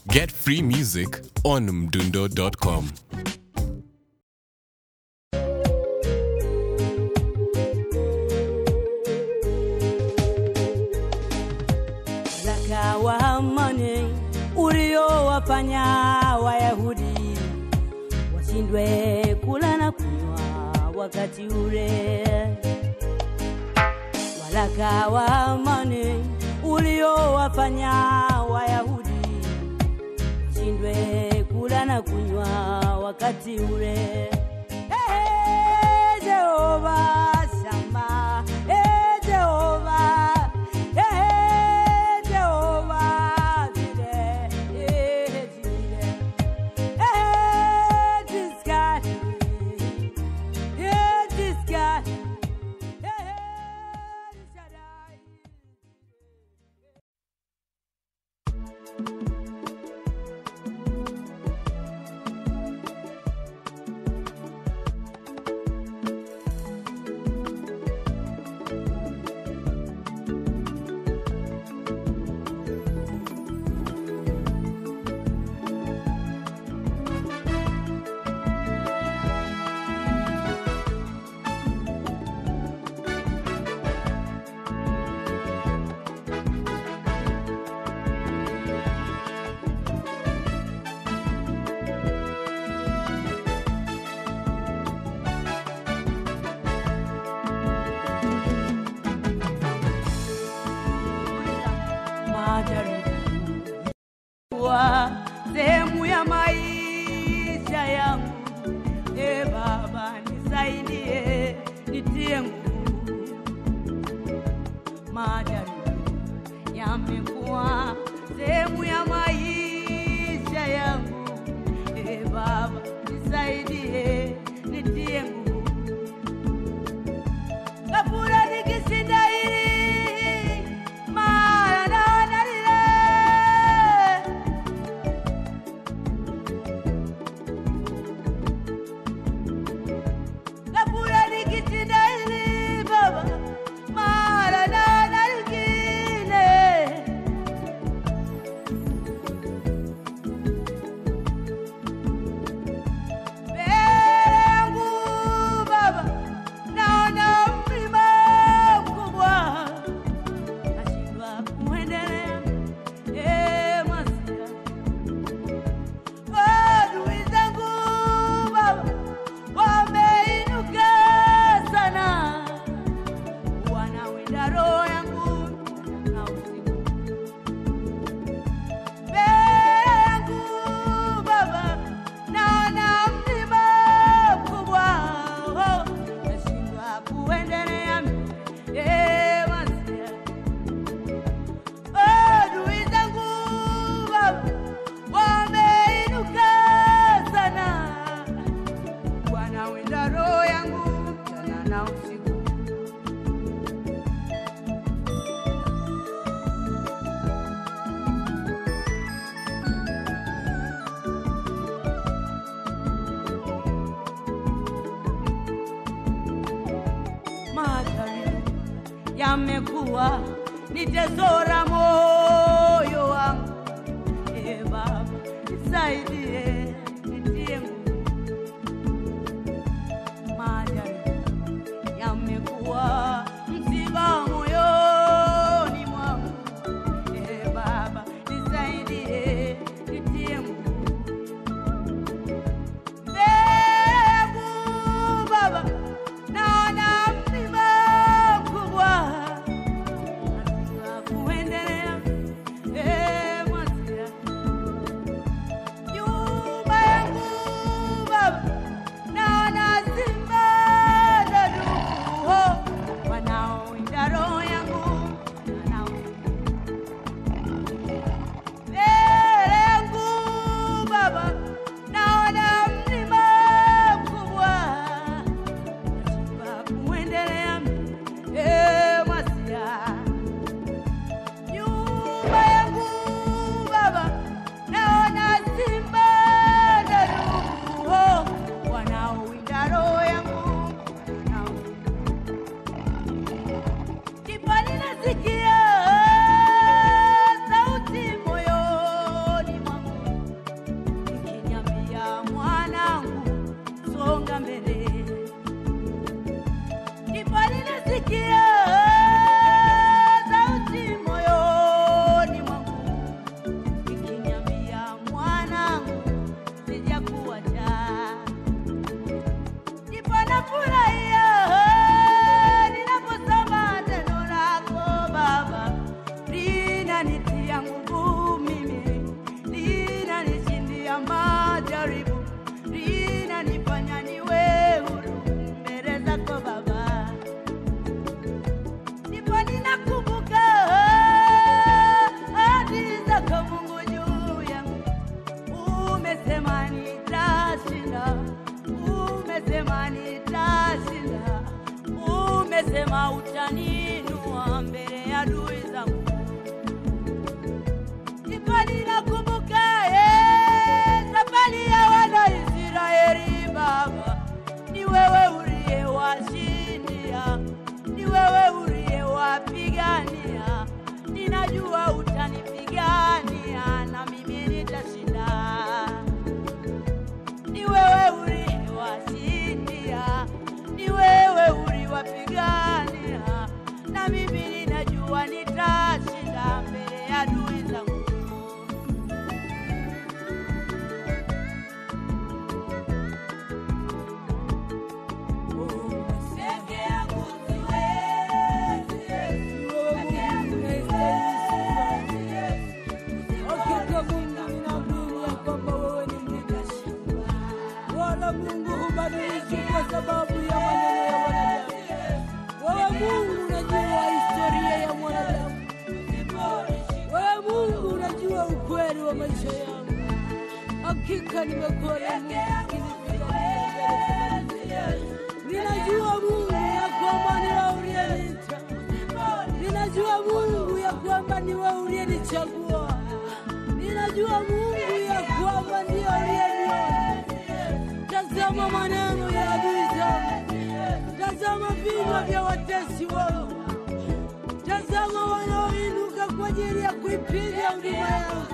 Get free music on mdundo.com. Waraka wa amani uliowafanya Wayahudi washindwe kula na kunywa wakati ule. Waraka wa amani uliowafanya Wayahudi washindwe kula na kunywa wakati ule. Hey, Jehova Shama, hey, Jehova, hey, Jehova Jire, hey, Jire, hey, this God, hey, this God, hey, Shaddai. majaribu wa sehemu ya maisha yangu. E Baba, nisaidie, nitie nguvu. Majaribu yamekuwa sehemu ya maisha yangu. E Baba, nisaidie, nitie nguvu. Kabura nikishinda hili mara naona lile. Kabura nikishinda hili Baba, mara naona lingine. Mbele yangu Baba, naona mlima mkubwa, nashindwa kuendelea. Eh, Masia, adui zangu Baba wameinuka sana, wanawinda roho yangu na usiku mbele yangu Baba, naona mlima mkubwa, oh, nashindwa kuendelea. Eh, Masia, adui zangu Baba wameinuka sana, wanawinda roho yangu mchana na usiku. Majaribu yamekuwa nitezora moyo wangu. E Baba, nisaidie, nitie nguvu. Majaribu yamekuwa msiba moyoni mwangu. E Baba, nisaidie, nitie nguvu. Mbegu Baba, naona mlima mkubwa, nashindwa kuendelea. Eh, Masia, juu Tazama utaniinua mbele ya adui zangu. Ndipo ninakumbuka eh, safari ya wana Israeli Baba, ni wewe uliyewashindia, ni wewe uliyewapigania. Ninajua utanipigania na mimi nitashinda. Ni wewe uliwashindia, ni wewe uliwapigania, na mimi ninajua nitashinda mbele ya adui zangu. Peke yangu siwezi, peke yangu Hakika Mungu ninaamini ya kwamba wewe ni Mungu, wala Mungu hubadiliki kwa sababu ya maneno ya wanadamu. Wewe Mungu unajua historia ya mwanadamu, wewe Mungu unajua ukweli wa maisha yangu. Hakika nimekuwa na Mungu ukinipigania mbele za adui. Ninajua Mungu ya kwamba ni wewe uliyeniita, ninajua Mungu ya kwamba ni wewe uliyenichagua, ninajua Mungu ya kwamba ndiye uliyeniona. Tazama maneno ya adui zangu, tazama vinywa vya watesi wangu, tazama wanaoinuka kwa ajili ya kuipiga huduma yangu.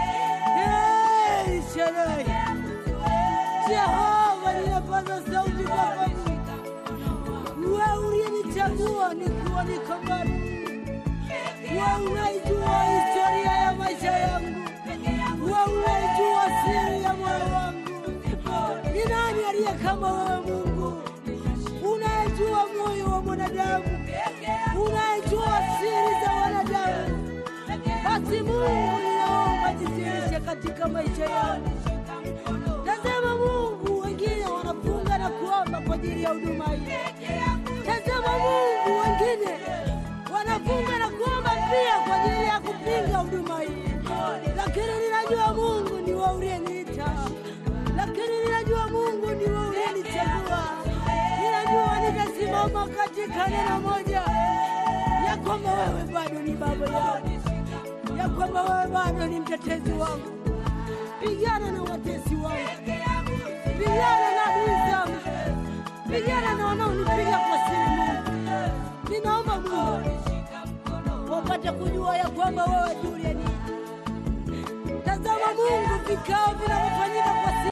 Hey, sherehe Jehova, ninapaza sauti kwako Mungu, wewe uliyenichagua nikiwa niko bado. Wewe unaijua historia ya maisha yangu, wewe unaijua siri ya moyo wangu. Ni nani aliye kama wewe Mungu, unayejua moyo wa mwanadamu, unayejua siri za wanadamu? Basi Mungu, ninaomba jidhihirishe katika maisha yangu. Tazama Mungu, wengine wanafunga na kuomba kwa ajili ya huduma hii. Tazama Mungu, wengine wanafunga na kuomba pia kwa ajili ya kupinga huduma hii, lakini ninajua Mungu ni wewe uliyeniita, lakini ninajua Mungu ni wewe uliyenichagua. Ninajua nitasimama katika neno moja ya kwamba wewe bado ni baba yangu, ya kwamba wewe bado ni mtetezi wangu. Pigana na watesi wangu, pigana na adui zangu, pigana na wanaonipiga kwa siri. Mungu, ninaomba Mungu wapate kujua ya kwamba wewe Juliani. Tazama Mungu, vikao vinavyofanyika kwa siri